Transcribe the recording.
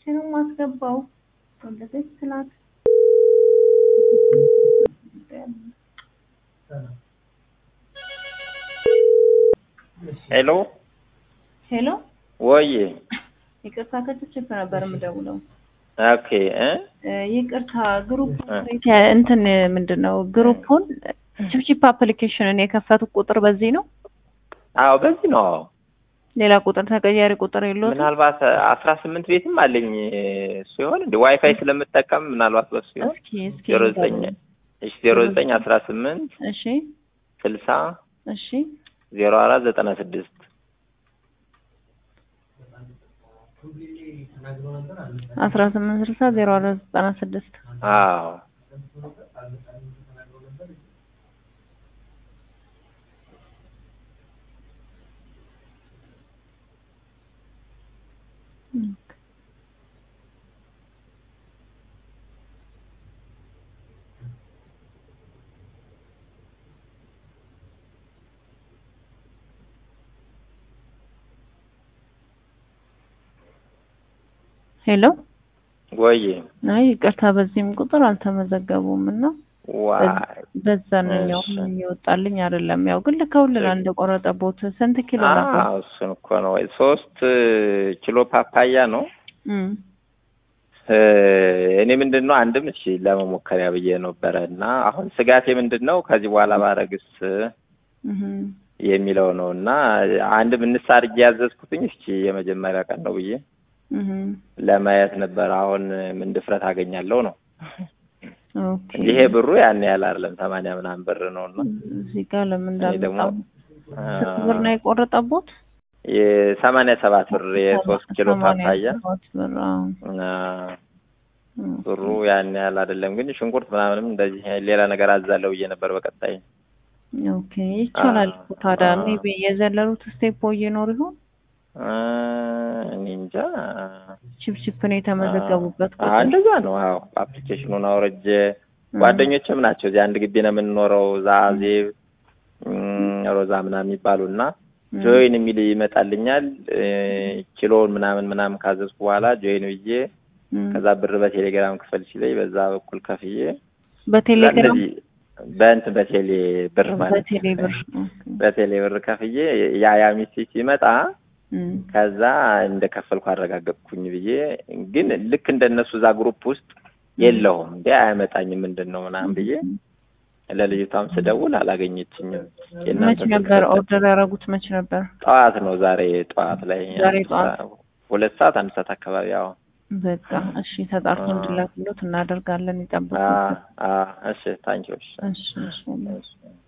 ነው የማስገባው። ወለደች ስላት ሄሎ ሄሎ፣ ወይ ይቅርታ ከችፕ ነበር የምደውለው። ኦኬ እ እ ይቅርታ ግሩፕ እ እንትን ምንድን ነው ግሩፑን ቺፕቺፕ አፕሊኬሽንን የከፈቱት ቁጥር በዚህ ነው? አዎ በዚህ ነው። አዎ ሌላ ቁጥር ተቀያሪ ቁጥር የለውም? ምናልባት አስራ ስምንት ቤትም አለኝ ሲሆን እንደ ዋይፋይ ስለምጠቀም ምናልባት በሱ ሲሆን እስኪ እስኪ ዜሮ ዘጠኝ እሺ ዜሮ ዘጠኝ አስራ ስምንት እሺ ስልሳ እሺ ዜሮ አራት ዘጠና ስድስት አስራ ስምንት ስልሳ ዜሮ አራት ዘጠና ስድስት አዎ ሄሎ ወይ አይ ይቅርታ በዚህም ቁጥር አልተመዘገቡም እና ዋይ በዛንኛው እሺ። እየወጣልኝ አይደለም። ያው ግን ልከውልናል እንደቆረጠቦት ስንት ኪሎ ነበር? አዎ እሱን እኮ ነው ወይ ሶስት ኪሎ ፓፓያ ነው እም እ እኔ ምንድን ነው አንድም እሺ ለመሞከሪያ ብዬ ነበረ እና አሁን ስጋቴ ምንድን ነው ከዚህ በኋላ ባረግስ እም የሚለው ነው እና አንድም እንስ አድርጌ ያዘዝኩትኝ እስኪ የመጀመሪያ ቀን ነው ብዬ እም ለማየት ነበር። አሁን ምን ድፍረት አገኛለሁ ነው ኦኬ ይሄ ብሩ ያን ያህል አይደለም፣ ሰማንያ ምናምን ብር ነው እና እዚህ ጋር ለምን እኔ ደግሞ እንዳልመጣ ስንት ብር ነው የቆረጠቦት? የሰማንያ ሰባት ብር የሶስት ኪሎ ሰማንያ ፓፓያ ሰባት ብር አዎ። እና ኦኬ። ብሩ ያን ያህል አይደለም፣ ግን ሽንኩርት ምናምንም እንደዚህ ሌላ ነገር አዛለው ብዬ ነበር በቀጣይ ኦኬ ይቻላል እኮ ታዲያ አዎ። ሜቢ የዘለሉት ስቴፕ ይኖር ይሆን? እ እኔ እንጃ ቺፕቺፕን የተመዘገቡበት አዎ ቁጥር እንደዛ ነው። አዎ አፕሊኬሽኑን አውርጄ ጓደኞችም ናቸው እዚህ አንድ ግቢ ነው የምንኖረው። ዛዜብ እም፣ ሮዛ ምናምን የሚባሉ እና እም፣ ጆይን የሚል ይመጣልኛል እ፣ ኪሎውን ምናምን ምናምን ካዘዝኩ በኋላ ጆይን ብዬ እም። ከዛ ብር በቴሌግራም ክፈል ሲለኝ በዛ በኩል ከፍዬ በቴሌግራም እንደዚህ በእንትን በቴሌ ብር ማለት በቴሌ ብር ኦኬ። በቴሌ ብር ከፍዬ ያ ያ ሚሴጅ ሲመጣ እም፣ ከዛ እንደከፈልኩ አረጋገጥኩኝ ብዬ ግን ልክ እንደነሱ እዛ ግሩፕ ውስጥ የለውም እንዴ አያመጣኝም ምንድን ነው ምናምን ብዬ ለልጅቷም ስደውል አላገኘችኝም። የእናንተ መች ስልክ ነበር ሰጠች። ኦርደር ያደረጉት? መች ነበር? ጠዋት ነው ዛሬ ጠዋት ላይ ዛሬ አንድ ጠዋት። ሰዓት- ሁለት ሰዓት አንድ ሰዓት አካባቢ ያው በቃ እሺ፣ ተጣርቶ አ- እንዲላክሎት እናደርጋለን። ይጠብቁ። እሺ ታንኪዎች እሺ እሺ። እሺ